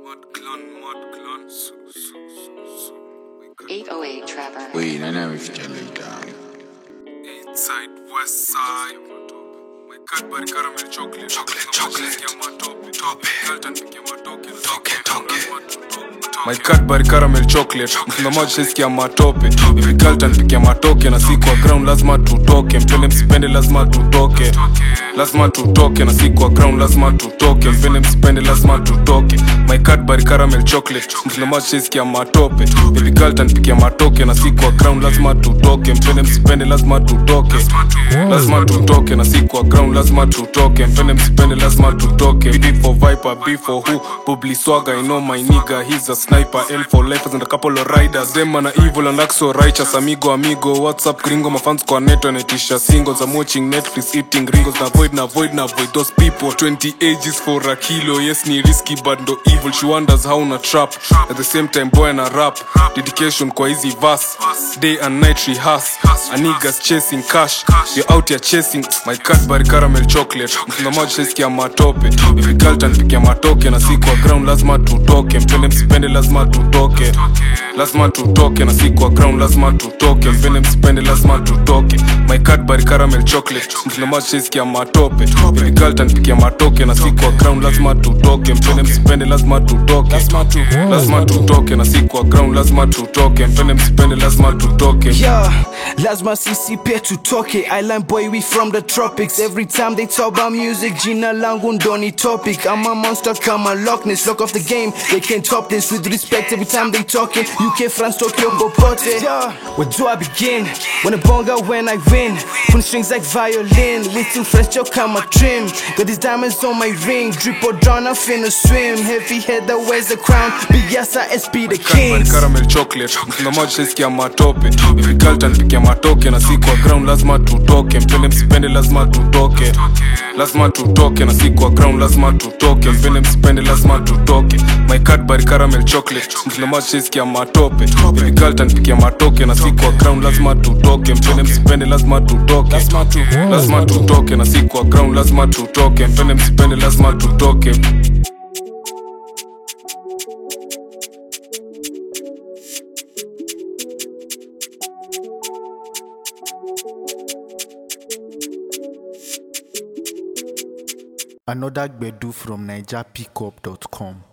808 Trevor. Wait, I never forget like that. Inside West Side. My Cadbury caramel chocolate. Chocolate, chocolate. Tope, Galton, toke, toke. My Cadbury caramel chocolate mtazamaji sisikia matope hivi Galton pikia matoke na si kwa ground lazima tutoke mpende msipende lazima tutoke lazima tutoke na si kwa ground lazima tutoke mpende msipende lazima tutoke my Cadbury caramel chocolate mtazamaji sisikia matope hivi Galton pikia matoke na si kwa ground lazima tutoke mpende msipende lazima tutoke lazima tutoke na si kwa ground lazima tutoke mpende msipende lazima tutoke B for viper B for who Publi swagger I know my nigga he's a sniper L for lifers and a couple of riders them and evil and act so righteous amigo amigo what's up gringo mafans kwa neto anaitisha singles I'm watching Netflix eating gringos na void na void na void those people 20 ages for a kilo yes ni risky but no evil she wonders how na trap at the same time boy na rap dedication kwa hizi verse day and night rehearse a niggas chasing cash you're out here chasing my Cadbury caramel chocolate mtazamaji sisikia matope hivi Galton pikia matoke na si kwa ground lazima tutoke mpende msipende lazima tutoke lazima tutoke na si kwa ground lazima tutoke mpende msipende lazima tutoke my Cadbury caramel chocolate mtazamaji sisikia matope hivi Galton pikia matoke na si kwa ground lazima tutoke mpende msipende lazima tutoke lazima tutoke na si kwa ground lazima tutoke mpende msipende lazima tutoke Yeah, lazima sisi pia tutoke Island boy we from the tropics Every time they talk about music Jina langu ndoni topic I'm a monster kama Loch Ness Lock off the game, they can't top this With respect every time they talking UK, France, Tokyo, popote Yeah, where do I begin? When I bonga, when I win Put strings like violin Little French joke kama trim Got these diamonds on my ring Drip or drown, I'm finna swim Heavy head that wears the crown Biasa SP the Cadbury kings caramel chocolate mtazamaji sisikia matope hivi Galton pikia matoke na si kwa ground lazima tutoke mpende msipende lazima tutoke lazima tutoke na si kwa ground lazima tutoke mpende msipende lazima tutoke my Cadbury caramel chocolate mtazamaji sisikia matope hivi Galton pikia matoke na si kwa ground lazima tutoke mpende msipende lazima tutoke lazima tutoke na si kwa ground lazima tutoke mpende msipende lazima tutoke Another Gbedu from NigerPickup.com.